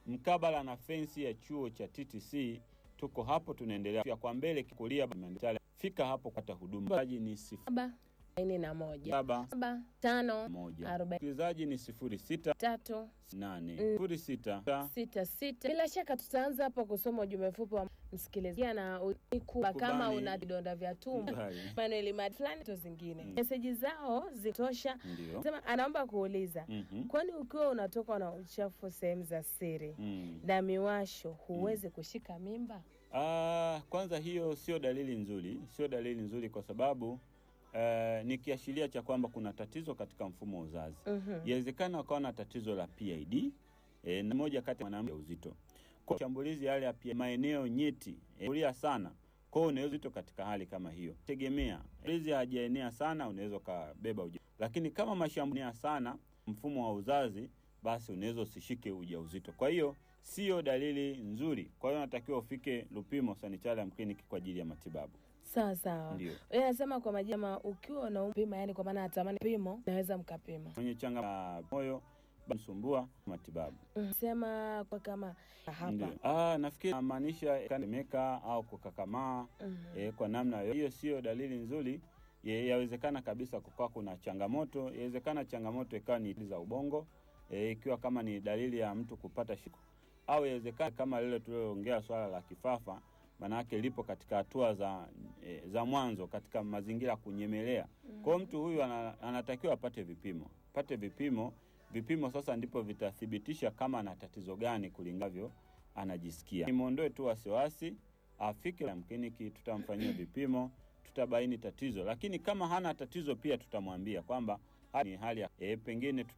mkabala na fensi ya chuo cha TTC. Tuko hapo, tunaendelea kwa mbele kulia, fika hapo kupata huduma. Ni sifuri saba arobaini na moja saba saba tano moja. arobaini Msikilizaji ni sifuri sita tatu nane sifuri sita sita sita. Bila shaka tutaanza hapa kusoma ujumbe mfupi wa msikilizaji na ukuba kama Kubani. una vidonda vya tumbo Mbali. manueli mad fulani to zingine Mm. meseji zao zitosha. ndio. Sema anaomba kuuliza Mhm. kwani ukiwa unatokwa na uchafu sehemu za siri Mm. na miwasho huwezi kushika mimba? Ah, kwanza hiyo sio dalili nzuri, sio dalili nzuri kwa sababu eh, ni kiashiria cha kwamba kuna tatizo katika mfumo wa uzazi. Mhm. Yawezekana wakawa na tatizo la PID eh, na moja kati ya mwanamke uzito. Kwa shambulizi yale ya PID, maeneo nyeti eh, kulia sana. Kwa hiyo unaweza uzito katika hali kama hiyo. Tegemea. Hizi hajaenea sana unaweza ukabeba uja. Lakini kama mashambulia sana mfumo wa uzazi basi unaweza usishike ujauzito. Kwa hiyo sio dalili nzuri. Kwa hiyo unatakiwa ufike Lupimo Sanitarium Clinic kwa ajili ya matibabu. Sawa sawa. Ndio. Yeye anasema kwa majama, ukiwa unaupima, yani kwa maana atamani pimo, naweza mkapima. Mwenye changa la moyo msumbua matibabu. Mm. Sema kwa kama Ndio. hapa Ah, nafikiri namaanisha kanemeka au kukakamaa Mhm. eh, kwa namna yoyote. hiyo sio dalili nzuri. Ye- Yawezekana kabisa kukawa kuna changamoto, yawezekana changamoto ikawa ni za ubongo eh, ikiwa kama ni dalili ya mtu kupata shiko, au yawezekana kama lile tulioongea swala la kifafa, maanake lipo katika hatua za eh, za mwanzo katika mazingira ya kunyemelea. Kwa hiyo mtu huyu ana, anatakiwa apate vipimo, apate vipimo. Vipimo sasa ndipo vitathibitisha kama ana tatizo gani kulingavyo anajisikia. Nimwondoe tu wasiwasi, afike la kliniki, tutamfanyia vipimo, tutabaini tatizo. Lakini kama hana tatizo pia tutamwambia kwamba hali ni hali ya e, pengine tuta